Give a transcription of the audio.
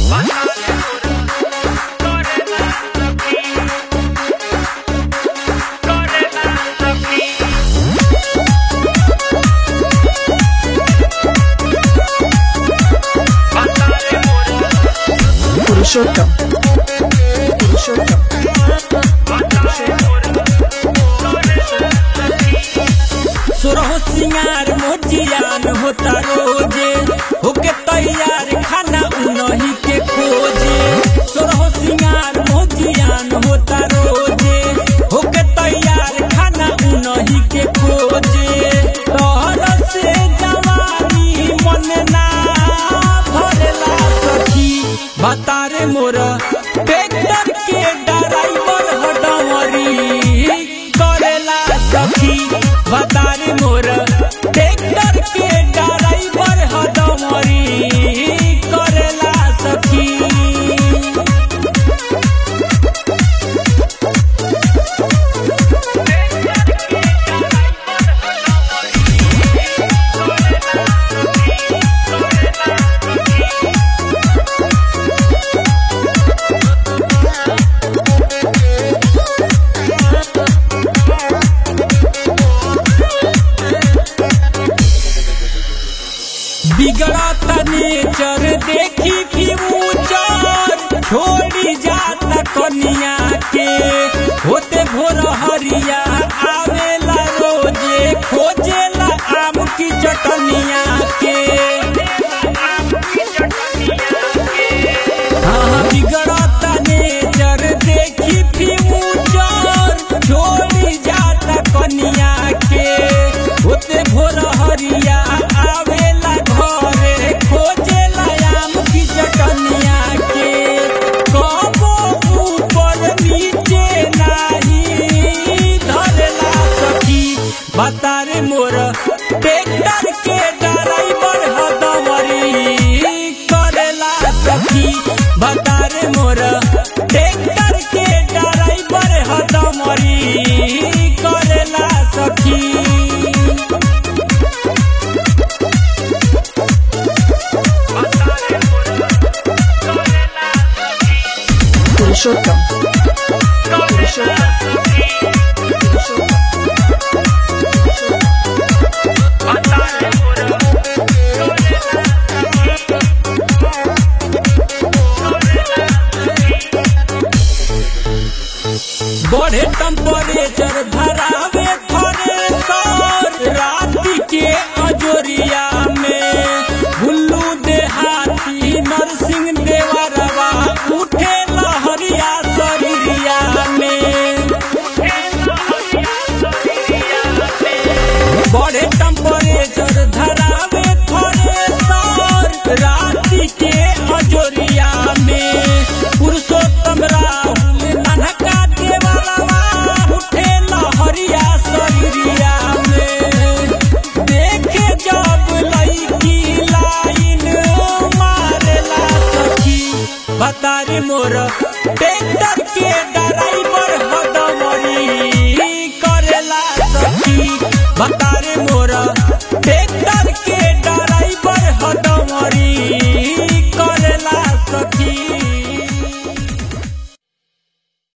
पुरुषोत्तम पुरुषोत्तम सुरहो सिंगार मोजियान होता रोजे होके तैयार खाना उनही के खोजे सुरहो सिंगार मोजियान होता रोजे होके तैयार खाना उनही के खोजे तोहर से जवानी मन ना भरेला सखी बता रे मोर ट्रैक्टर के ड्राइवर हडमरी करेला सखी बता रे मोर ट्रैक्टर के ड्राइवर हडमरी करेला सखी बिगड़ता नेचर देखी फ्यूचर छोड़ी जाता कनिया के होते भोर हरिया आवेला रोजे खोजेला आम की चटनिया के हाँ बिगड़ता नेचर देखी फ्यूचर छोड़ी जाता कनिया के होते भोर हरिया आवेला घरे खोजेला आम की चटनिया के कबो ऊपर नीचे नाही धरेला सखी बता रे मोर ट्रैक्टर के ड्राइवर हदमरी करेला सखी बता रे मोर ट्रैक्टर के ड्राइवर हदमरी करेला सखी पुरुषोत्तम पुरुषोत्तम पुरुषोत्तम बढ़े टेम्परेचर धरावे थरे राति के अजोरिया में भुल्लू देहाती नरसिंह देवरवा उठे लहरिया शरीरिया में बढ़े टेम्परेचर धरावे थरे राति के अजोरिया में पुरुषोत्तम राहुल नन्हका देवरवा उठे लहरिया शरीरिया में देखे जब लईकी लाइन मारेला सखी बता रे मोर ट्रैक्टर के ड्राइवर हदमरी करेला सखी बता